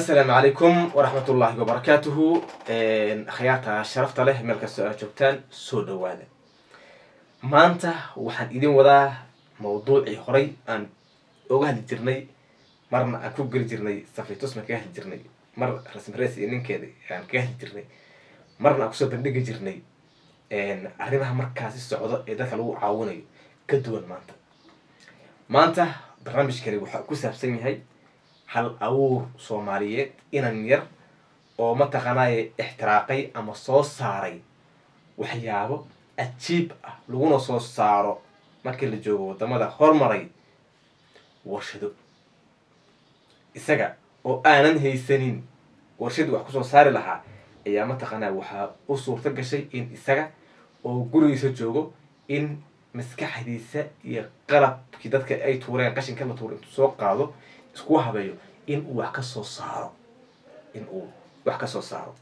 assalaamu calaykum waraxmat ullaahi wabarakaatuhu akhyaarta sharafta leh meel kastoo aad joogtaan soo dhawaada maanta waxaan idin wadaa mawduucii horay aan oga hadli jirnay marna aan ku geli jirnay safitusma kaga hadli jirnay mar rasmres iyo ninkeeda aan kaga hadli jirnay marna aan kusoo bandhigi jirnay arrimaha markaasi socdo ee dadka lagu caawinayo ka duwan maanta maanta barnaamijkani waxaa ku saabsan yahay hal abuur soomaaliyeed inan yar oo mataqaanaaye ixtiraaqay ama soo saaray waxyaabo ajiib ah laguna soo saaro markii la joogo wadamada hormaray warshado isaga oo aanan haysanin warshadii wax kusoo saari lahaa ayaa mataqaanaa waxaa u suurto gashay in isaga oo gurigiisa joogo in maskaxdiisa iyo qalabkii dadka ay tuureen qashinka la tuura intuu soo qaado isku habeeyo in uu wax ka soo saaro in uu wax ka soo saaro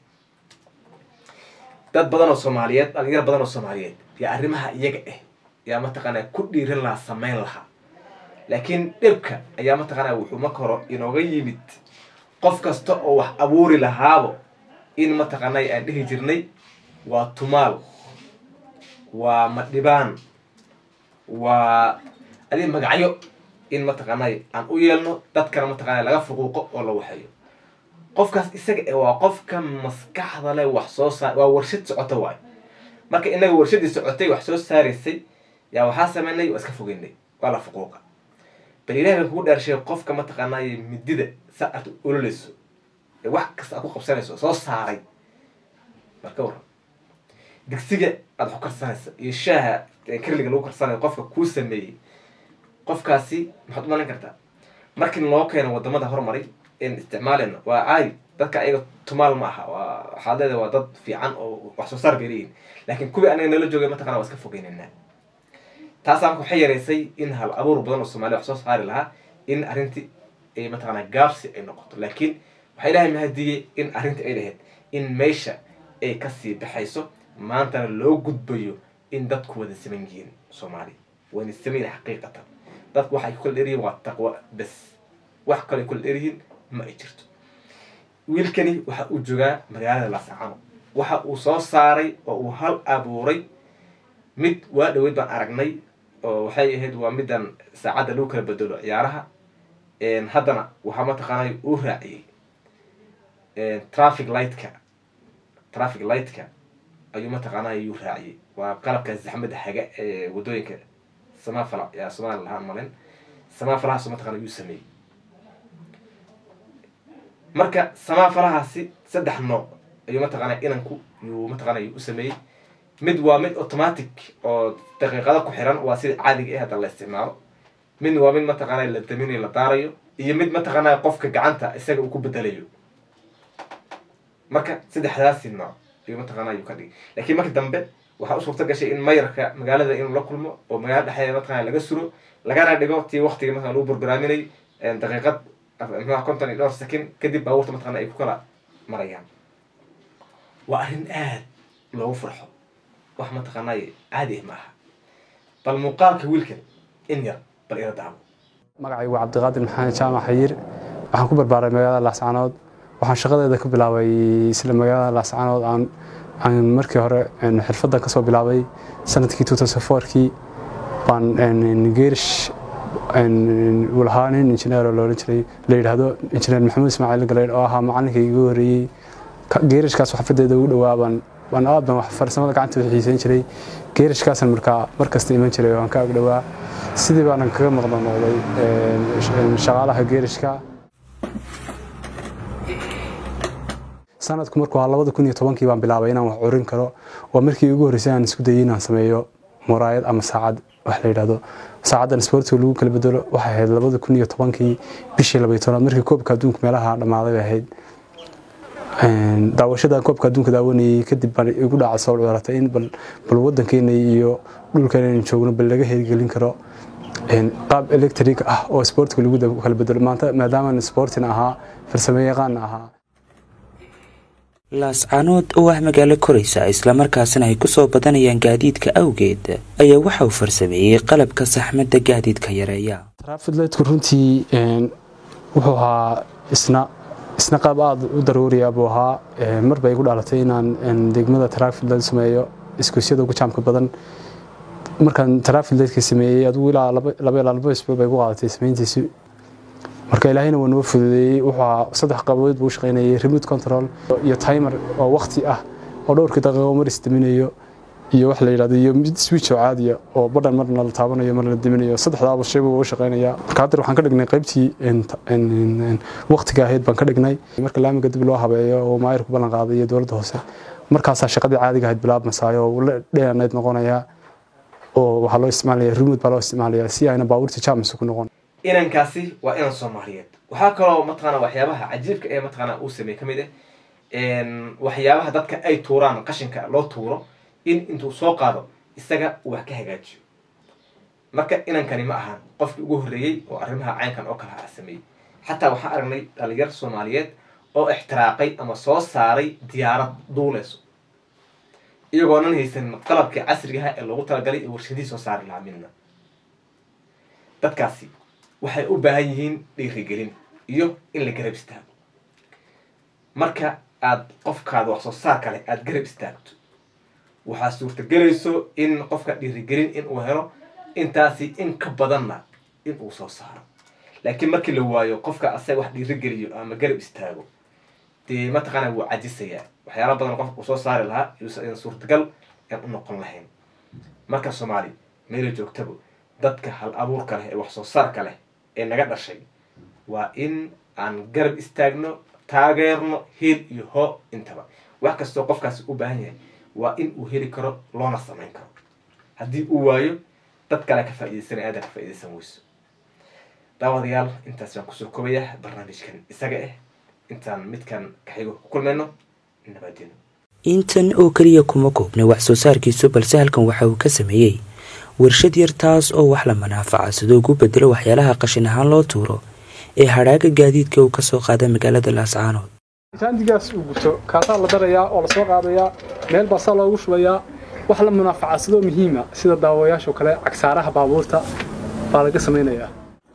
dad badan oo soomaaliyeed dhalinyar badan oo soomaaliyeed yaa arrimaha iyaga ah yaa mataqaanaa ku dhiiran lahaa sameyn lahaa laakiin dhibka ayaa mataqaanaa wuxuu marka hore inooga yimid qof kasta oo wax abuuri lahaabo in mataqaanaa aan dhihi jirnay waa tumaal waa madhibaan waa adi magacyo in mataqaanay aan u yeelno dadkana mataqaana laga fuquuqo oo la waxeeyo qofkaas isaga e waa qofka maskaxda leh wax soo saar waa warshad socota waay marka inaga warshadii socotay wax soo saaraysay yaa waxaa sameynay waa iska fogeynay waa la fuquuqa bal ilahi baan kugu dhaarshay qofka mataqaanay midida sa aad ololeyso ee wax kasta aad ku qabsanayso soo saaray marka waran digsiga aad wax karsanaysa iyo shaaha karliga lagu karsanayo qofka kuu sameeyey qofkaasi maxaad u malin kartaa markii loo keeno wadamada hormaray in isticmaaleyno waa caadi dadka ayaga tumaal ma aha waa waxaad leedahay waa dad fiican oo wax soo saar bay leeyihin laakiin kuwii anaga nala joogay mataqana waa iska fogeynayna taasaa marka waxay yareysay in hal abuur badan oo soomaliya wax soo saari lahaa in arrintii ay mataqana gaabsi ay noqoto laakiin waxaa ilahay mahadiyey in arrintii ay lahayd in meesha ay kasii baxayso maantana loo gudbayo in dadku wada saman yihiin soomaaliya wayna samayn xaqiiqatan dadku waxay ku kala dheryihin waa taqwo bes wax kale kula dheryihiin ma ay jirto wiilkani waxa uu joogaa magaalada laasacano waxa uu soo saaray oo uu hal abuuray mid waa dhaweyd baan aragnay oo waxay ahayd waa midan saacadda lagu kala bedelo ciyaaraha haddana waxaa mataqaanay uu raaciyey traffic lightka traffic lightka ayuu mataqaanaa yuu raaciyey waa qalabka zaxmada haga ee wadooyinka samafala yaa somaali lahaan malin samafalahaas mataqana yuu sameeyey marka samafalahaasi saddex nooc ayuu mataqaana inanku yuu mataqana u sameeyey mid waa mid automatic oo daqiiqado ku xiran waa sida caadiga ah hadda la isticmaalo midna waa mid mataqaana la daminayo la daarayo iyo mid mataqaana qofka gacanta isaga uu ku bedelayo marka saddexdaasi nooc ayuu mataqaana ayuu ka dhigay laakiin marka dambe waxaa u suurta gashay in mayarka magaalada inuu la kulmo oo magaalada dhexdeeda mataqana laga suro lagana dhigo tii waktiga mataqana lagu borgraaminay daqiiqad mxua konton iyo dhowr second kadib baabuurta mataqana ay ku kala marayaan waa arrin aad loogu farxo wax mataqaanay caadi ah ma aha bal muuqaalka wiilkan in yar bal ila daabo magacaygu waa cabdiqaadir maxamed jaamac xayir waxaan ku barbaaray magaalada laascanood waxaan shaqadeeda ku bilaabay isla magaalada laascanood aan aan markii hore xirfadan kasoo bilaabay sanadkii kii baan geerish lahaa nin injineer oo loodhan jiray la yidhaahdo injineer maxamuud ismaaciil galeyd oo ahaa macalinkii igu horreeyey geerishkaas xafadeeda ugu dhowaa baan baan aad baan farsamada gacantooda xiisayn jiray geerishkaasan markaa markasta iman jiray waan ka agdhowaa sidii baanan kaga maqda noqday shaqaalaha geerishka sanadku markuu ahaa labada kun iyo tobankii baan bilaabay inaan wax curin karo waa markii ugu horreysay aan isku dayay inaan sameeyo muraayad ama saacad wax la yidhahdo saacaddan sportiga lagu kala bedelo waxay ahayd labada kun iyo tobankii bishii labaiy tobnaad markii koobka adduunka meelaha dhammaaday bay ahayd daawashadan koobka adduunka daawanayay kadib baan igu dhaca soo curatay in bal wadankeena iyo dhulkeena inaan joogno bal laga hirgelin karo qaab electric ah oo sportiga lagu kala bedelo maanta maadaamaan sportina ahaa farsamo yaqaanna ahaa laascanood oo ah magaalo koraysa islamarkaasna ay kusoo badanayaan gaadiidka awgeed ayaa waxa uu farsameeyey qalabka saxmadda gaadiidka yareeya trafidlightku runtii wuxuu ahaa isna isna qaab aada u daruuriya buu ahaa mar bay igu dhalatay inaan degmada taraafil sameeyo iskuusyada ugu jaamka badan markaan taraafildeedka sameeyey adigu ilaa laba ilaa laba isbuuc bay igu qaadatay samayntiisi marka ilaahayna waa noo fududeeyey wuxuu saddex qabood buu u shaqaynayay remote control iyo timer oo waqti ah oo dhowrkii daqiiqo mar isdaminayo iyo wax la yidhahdo iyo mid switch oo caadiya oo badhan marna la taabanayo marna la diminayo saddexdaaba shay buu u shaqaynayaa marka hadda waxaan ka dhignay qaybtii waqtiga ahayd baan ka dhignay marka laamiga dib loo habeeyo oo maayirku ballan qaaday iyo dowladda hoose markaasaa shaqadii caadiga ahayd bilaabmasaayo oo la dheeranayd noqonayaa oo waxaa loo isticmaalaya remote baa loo isticmaalaya si ayna baabuurta jaamisa ku noqon inankaasi waa inan soomaaliyeed waxaa kaloo mataqaana waxyaabaha cajiibka ee mataqaana uu sameeyey ka mid ah waxyaabaha dadka ay tuuraan qashinka loo tuuro in intuu soo qaado isaga uu wax ka hagaajiyo marka inankani ma ahan qofkii ugu horreeyey oo arrimaha caynkan oo kale a sameeyey xataa waxaan aragnay dhalinyar soomaaliyeed oo ixtiraaqay ama soo saaray diyaarad duuleyso iyagoonan haysanin qalabkii casrigaha ee loogu talagalay ee warshadihii soo saari lahaa midna dadkaasi waxay u baahan yihiin dhiirigelin iyo in la garab istaago marka aada qofkaada wax soo saar kale aada garab istaagto waxaa suurtagelayso in qofka dhiirigelin in uu helo intaasi in ka badanna in uu soo saaro laakiin markii la waayo qofka asaga wax dhiirigeliyo ama garab istaago dee mataqaana wuu cajisayaa waxyaala badan qofka uu soo saari lahaa yuusan suurtagal aan u noqon lahayn marka soomaali meela joogtaba dadka hal abuurka leh ee wax soo saarka leh ee naga dhashay waa in aan garab istaagno taageerno hiil iyo hoo intaba wax kastoo qofkaasi u baahan yahay waa in uu heli karo loona samayn karo haddii uu waayo dad kale ka faa'iidaysanay aada ka faa'iidaysan weyso daawadayaal intaas baan kusoo koobaya barnaamijkan isaga ah intaan midkan kaxigo ku kulmayno nabaadino intan oo keliya kuma koobnay wax soo saarkiisu balse halkan waxa uu ka sameeyey warshad yar taas oo wax la manaafaca sidoo ugu bedelo waxyaalaha qashin ahaan loo tuuro ee hadhaaga gaadiidka uu kasoo qaada magaalada laascaanood jaandigaas uu guto kaasaa la darayaa oo lasoo qaadayaa meel baasaa loogu shubayaa wax la munaafacadsado muhiima sida daawayaashoo kale cagsaaraha baabuurta baa laga samaynayaa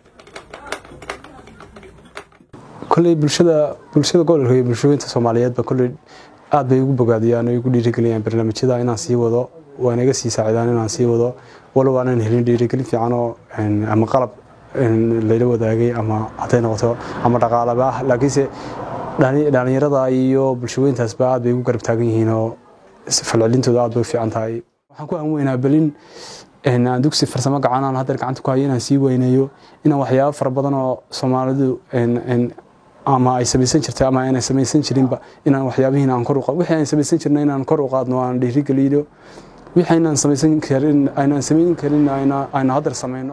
kolley bulshada bulshada gobolka iyo bulshooyinta soomaaliyeedba kolley aad bay ugu bogaadiyaan oo igu dhiirigeliyaan barnaamijyada inaan sii wado waa naga sii saacidaan inaan sii wado walow aanan helin dhiirigelin fiican oo ama qalab layla wadaagay ama hadday noqoto ama dhaqaalaba ah laakiinse dhalinyarada iyo bulshooyintaasba aad bay ugu garab taagan yihiin oo falcelintooda aad bay u fiican tahay waxaan ku hanweynaa belin aan dugsi farsamo gacanaan haddeer gacanta ku hayo inaan sii weyneeyo inaan waxyaabo fara badan oo soomaalidu ama ay samaysan jirtay ama aanay samaysan jirinba inaan waxyaabihiin aan kor u wixii aan samaysan jirna inaan kor u qaadno aan dhiirigeliyo wixii aynaan samaysan karin aynaan samayn karin ayna ayna haddeer samayno